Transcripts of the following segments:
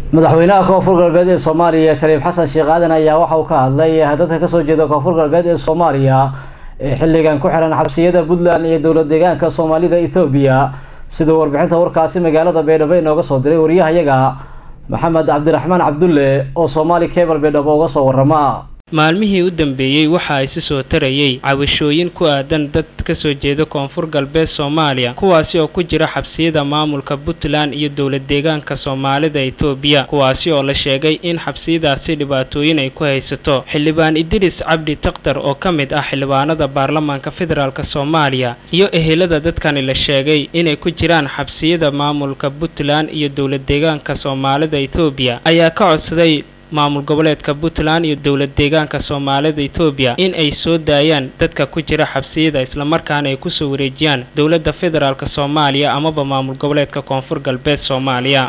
madaxweynaha koonfur galbeed ee soomaaliya shariif xasan sheekh aadan ayaa waxa uu ka hadlay dadka kasoo jeeda koonfur galbeed ee soomaaliya ee xilligan ku xiran xabsiyada puntland iyo dowlad deegaanka soomaalida ethoobiya siduu warbixinta warkaasi magaalada baydhabo inooga soo diray wariyahayaga maxamed cabdiraxmaan cabdulle oo soomaali cable baydhabo uga soo warama maalmihii u dambeeyey waxa isi soo tarayay cabashooyin ku aadan dad kasoo jeeda koonfur galbeed soomaaliya kuwaasi oo ku jira xabsiyada maamulka puntland iyo dowlad deegaanka soomaalida etoobiya kuwaasi oo la sheegay in xabsiyadaasi dhibaatooyin ay ku haysato xildhibaan idris cabdi takhtar oo ka mid ah xildhibaanada baarlamaanka federaalk soomaaliya iyo ehelada dadkani la sheegay inay ku jiraan xabsiyada maamulka puntland iyo dowlad deegaanka soomaalida etoobiya ayaa ka codsaday maamul goboleedka puntland iyo dowlad deegaanka soomaalida etoobiya in ay soo daayaan dadka ku jira xabsiyada islamarkaana ay kusoo wareejiyaan dowladda federaalk soomaaliya amaba maamul goboleedka koonfur galbeed soomaaliya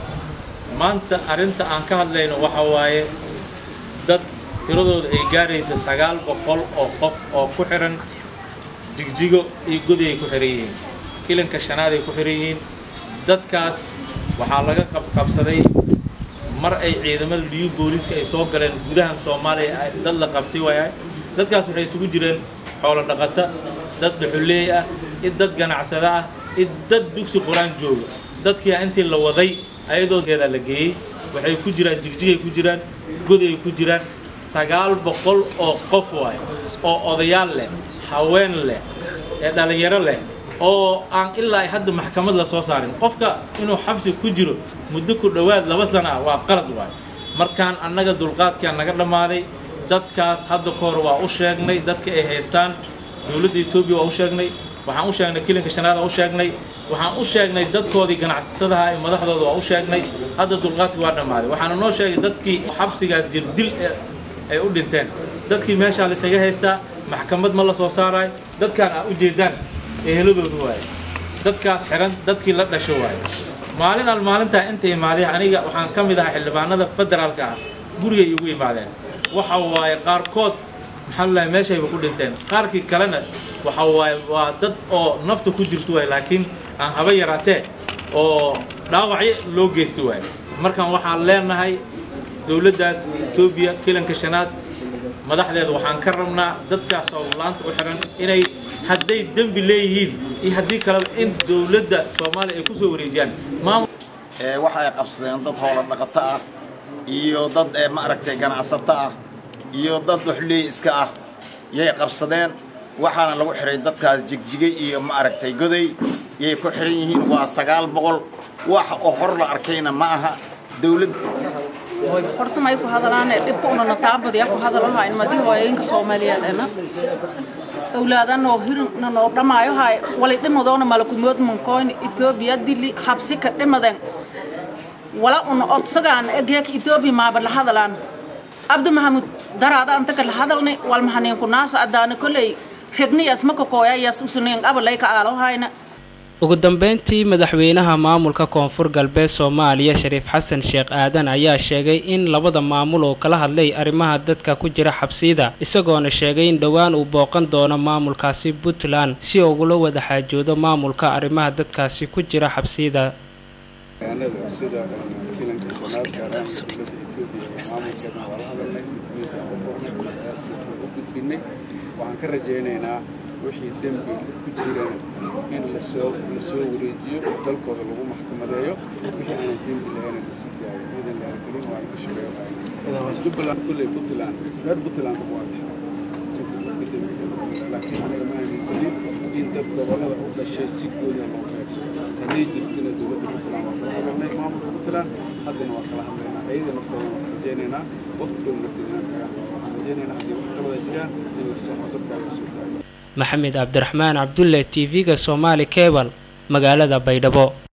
maanta arrinta aan ka hadlayno waxa waaye dad tiradooda ay gaaraysa sagaal boqol oo qof oo ku xihan jigjigo iyo godi ay ku xihan yihiin kilanka shanaad ay ku xihan yihiin dadkaas waxaa laga qabqabsaday mar ay ciidamada liyu booliiska ay soo galeen gudahan soomaaliya dad la qabtay waayahay dadkaas waxay isugu jireen xoolo dhaqata dad dhuxuleey ah id dad ganacsada ah id dad dugsi qur-aan jooga dadkii intii la waday ayadoogeeda la geeyey waxay ku jiraan jigjigay ku jiraan goday ku jiraan sagaal boqol oo qof waaye oo odayaal leh haween leh ee dhallinyaro leh oo aan ilaa ay hadda maxkamad la soo saarin qofka inuu xabsi ku jiro muddo ku dhowaad laba sana ah waa qalad waay markaan annaga dulqaadkaa naga dhammaaday dadkaas hadda ka hor waa u sheegnay dadka ay haystaan dowladda etoobiya waa u sheegnay waxaan u sheegnay kilinka shanaad waa u sheegnay waxaan u sheegnay dadkoodii ganacsatadaha ee madaxdooda waa u sheegnay hadda dulqaadkii waa dhammaaday waxaana noo sheegay dadkii xabsigaas jirdil ay u dhinteen dadkii meeshaa laysaga haystaa maxkamad ma la soo saarayo dadkaan aa ujeedaan eheladoodu waaye dadkaas xihan dadkii la dhasho waaye maalin al maalintaa inta imaaday aniga waxaan ka mid ahaa xildhibaanada federaalka ah gurigay igu imaadeen waxa waaye qaarkood maxaa lalahay meeshayba ku dhinteen qaarkii kalena waxa waaye waa dad oo nafta ku jirto waay laakiin aan haba yaraatee oo dhaawacyo loo geysta waaye markaan waxaan leenahay dowladdaas etoobiya kilanka shanaad madaxdeeda waxaan ka rabnaa dadkaas oo laanta u xihan inay hadday dembi leeyihiin iyo haddii kaleba in dowladda soomaaliya ay kusoo wareejiyaan waxa ay qabsadeen dad hoola dhaqato ah iyo dad ma aragtay ganacsato ah iyo dad dhuxley iska ah yay qabsadeen waxaana lagu xihay dadkaas jigjigay iyo ma aragtay goday yay ku xihan yihiin waa sagaal boqol wax oo hor la arkayna ma aha dowlad horta may ku hadalaane dhibka unana taabadiya ku hadalahayn madi hooyooyinka soomaaliyeedena awlaadan oo hirna noo dhamaayo hay wali dhimadoona malakumood mankoyn etoobiya dili habsi ka dhimaden wala una odsagaan egeeka etoobiya maaba la hadalaan abdi mahamud daraada antaka la hadalni wal mahaniinku naasa adaana koley rigniyas makakooya yas usunin abalay ka aalohayna ugu dambeyntii madaxweynaha maamulka koonfur galbeed soomaaliya shariif xasan sheekh aadan ayaa sheegay in labada maamul oo kala hadlay arrimaha dadka ku jira xabsiyada isagoona sheegay in dhowaan uu booqan doono maamulkaasi puntland si ugula wada xaajoodo maamulka arrimaha dadkaasi ku jira xabsiyada waxaan ka rajaynaynaa wixii dembi ku jiran in lasoo la soo wareejiyo oo dalkooda lagu maxkamadeeyo wixii aanan dembi lahayn la sii daayo iidan lahakelin waan ka shaqeynaya jubbaland kulley puntland reer puntland waa laakiin aniga ma aaminsanin in dad gobollada u dhashay si gooda loo qaybso hadday jirtina dowladda puntland waa kala hadalnay maamulka puntland haddana waa kala hadlaynaa ayada naftooda waan rajaynaynaa waqtigooda nafteeda inaan kaga waxaan rajaynaynaa haddii wax ka wada jiraan in la soxo dadkaa la soo daayo maxamed cabdiraxmaan cabdulle t v-ga somaali cebal magaalada baydhabo